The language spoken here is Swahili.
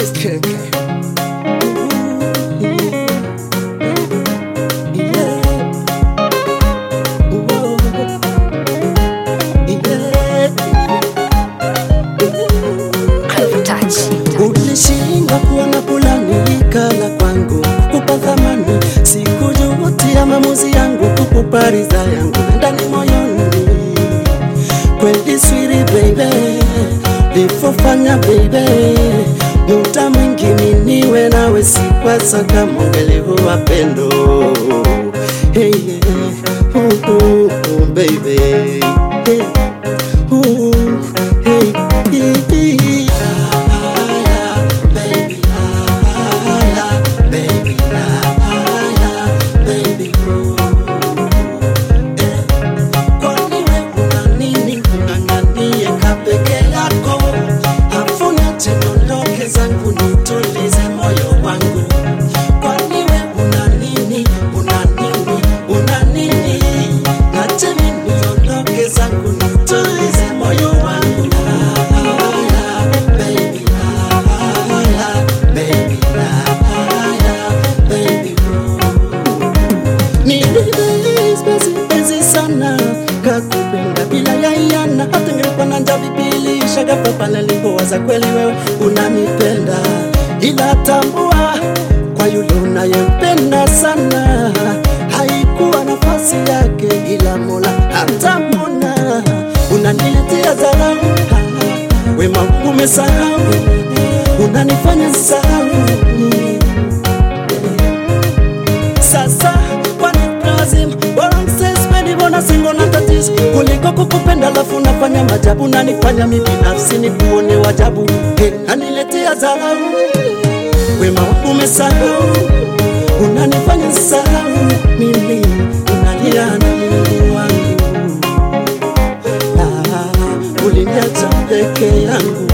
Ulishindwa kuona fulani kala kwangu kukupa thamani, sikujutia maamuzi yangu kukupa ridha yangu ndani moyoni. Kweli swiri baby, lifofanya baby, muda mwingi niwe nawe sikwasa kama ungelivu wa pendo hey, yeah. uh, uh, uh, baby hey. uh, hey, hey. Tulize moyo wangu baby, baby, baby, nilipenzi sana kakupenda bila yaiana, hata ngelikuwa na njaa bibili shagafa pale nilipowaza kweli wewe unanipenda, ila tambua kwa yule unayempenda sana haikuwa nafasi yake, ila Mola atamwona. Unaniletea dharau, wema umesahau, unanifanya sahau sasa kwani lazima bora msespendi bona singo na tatizo kuliko kukupenda lafu nafanya majabu nanifanya mi binafsi ni kuone wajabu hey, naniletea dharau wema wangu umesahau unanifanya sahau mimi unalia na Mungu wangu ah, uliniacha peke yangu